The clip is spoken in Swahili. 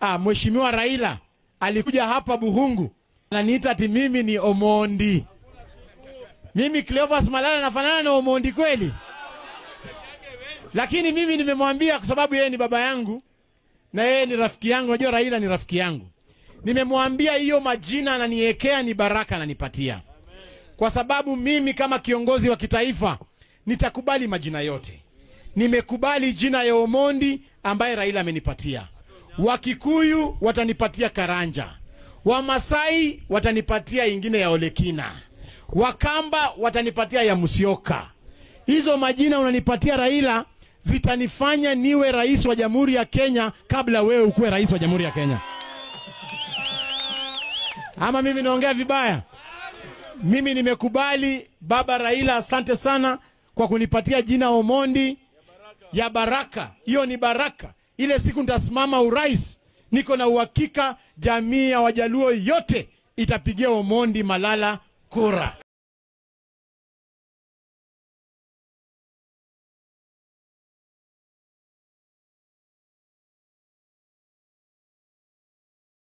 ah, mheshimiwa Raila alikuja hapa Buhungu ananiita ati mimi ni Omondi. Mimi Cleophas Malala nafanana na Omondi kweli? Lakini mimi nimemwambia kwa sababu yeye ni baba yangu na yeye ni rafiki yangu. Unajua Raila ni rafiki yangu. Nimemwambia hiyo majina ananiwekea ni baraka ananipatia, kwa sababu mimi kama kiongozi wa kitaifa nitakubali majina yote. Nimekubali jina ya Omondi ambaye Raila amenipatia. Wakikuyu watanipatia Karanja, Wamasai watanipatia ingine ya Olekina, Wakamba watanipatia ya Musyoka. Hizo majina unanipatia Raila zitanifanya niwe rais wa Jamhuri ya Kenya kabla wewe ukuwe rais wa Jamhuri ya Kenya. Ama mimi naongea vibaya? Mimi nimekubali baba Raila, asante sana kwa kunipatia jina Omondi ya baraka. Hiyo ni baraka. Ile siku nitasimama urais, niko na uhakika jamii ya Wajaluo yote itapigia Omondi Malala kura.